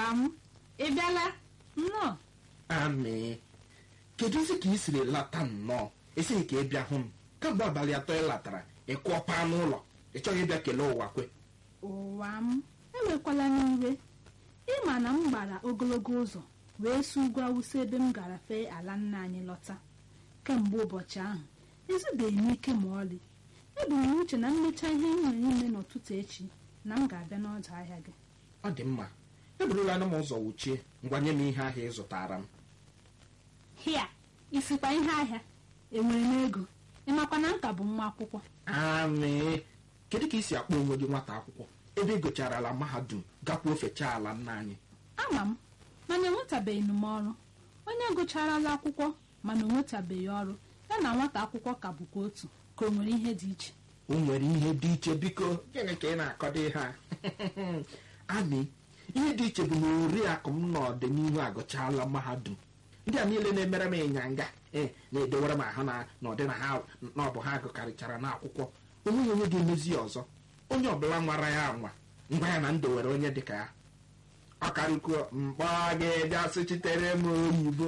m ị bịala nnọọ amị kedụzi ka ị siri lata nnọọ esighị ka ị bịa hụ m kamgbe abalị atọ ị latara ị kụọpa n'ụlọ ị chọghị ịbịa kelee ụwa kwe ụwa m ewekwala n'iwe ịma na m gbara ogologo ụzọ wee si ugwu awụsa ebe m gara fee ala nna anyị lọta kemgbe ụbọchị ahụ ezubeghị m ike ma ọlị ebu m uche na mmecha ihe m nwere ime n'ụtụtụ echi na m ga-abịa n'ọdụ ahịa gị ọ dị mma eburula m ụzọ wuchie ngwanye m ihe ahịa ị zụtara m hịa isikwa ihe ahịa enwere m ego ịmakwa na nka bụ nwa akwụkwọ amị kedu ka ị si akpọ onwe gị nwata akwụkwọ ebe ị gụcharala mahadum gakwa ofechaa ala nna anyị ama m mana enwetabeghị m ọrụ onye gụcharala akwụkwọ mana o nwetabeghị ọrụ ya na nwata akwụkwọ ka bụkwa otu ka o nwere ihe dị iche o nwere ihe dị iche biko gịnị ka ị na-akọdo ihe a amị ihe dị iche bụ na oriakụ m n'ọdịnihu agụchaala mahadum ndị a niile na-emere m ịnyanga ee na-edewere m ahụ na na ọdị na ha na ọ bụ ha gụkarịchara n'akwụkwọ onweghị onye ga-emezi ya ọzọ onye ọbụla nwara ya anwa ngwa ya na ndowere onye dịka ya ọkarịkwuo mkpọ gị bịa sụchitere m oyibo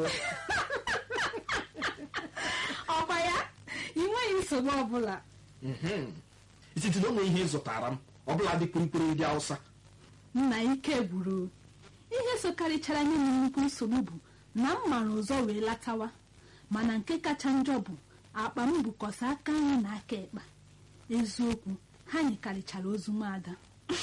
ọkwa ya ị nweghị nsogbu ọbụla Mhm. site na onwe ihe ị zụtara m ọbụla dị kpirikpiri ndị awụsa nna ike gwuru ihe sokarịchara nye m nnukwu nsogbu bụ na m mara ụzọ wee latawa mana nke kacha njọ bụ akpa m bụkọsa aka nri na aka ekpa eziokwu ha nyikarịchara ozu nwaada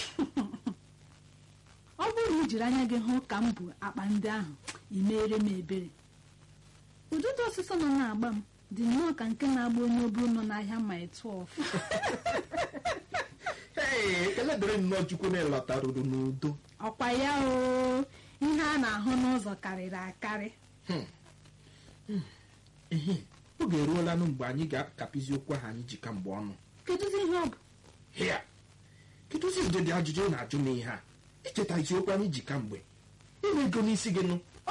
ọ bụrụ na i jiri anya gị hụ ka m bụ akpa ndị ahụ ị meere m ebere ududo ọsịsọ nọ na-agba m dị nnọọ ka nke na-agba onye oburu nọ n'ahịa ma 12 ee ekele dịrị nnọọ chukwu na ịlọtaruru n'udo ọkwa ya o ihe a na-ahụ n'ụzọ karịrị akarị ehe oge eruolanụ mgbe anyị ga-akapịzi okwu ahụ anyị ji kamgbe ọnụ kedụzi ihe ọ bụ hịa kedụzi ụdịdị ajụjụ ị na-ajụ m ihe a icheta isiokwu anyị ji kamgbe inwe ego n'isi gị nụ o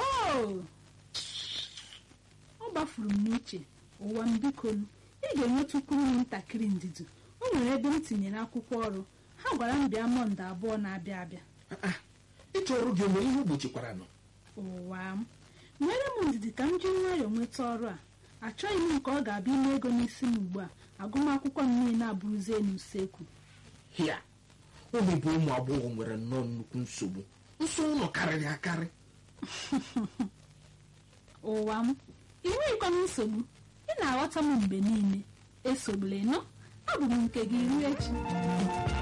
ọ gbafuru m n'uche ụwa m bikonu ị ga-enwetukwu m ntakịrị ndidi o nwere ebe m tinyere akwụkwọ ọrụ ha gwara m bịa mọnde abụọ na-abịa abịa Ah, ah, ịchọ ọrụ gị onwere ihe ogbochikwara nọ ụwa m nwere m ndidi ka m ji nwayọọ nweta ọrụ a achọghị m nke ọ ga-abịa ime ego n'isi m ugbu a agụmakwụkwọ m niile abụrụzie n'usekwu hịa ụmụ bụ ụmụ agbọghọ nwere nnọọ nnukwu nsogbu nsọ ụlọ karịrị akarị ụwa m ị nweghịkwa m nsogbu ị na-aghọta m mgbe niile esogbula ịnọ abụ m nke gị ruo echi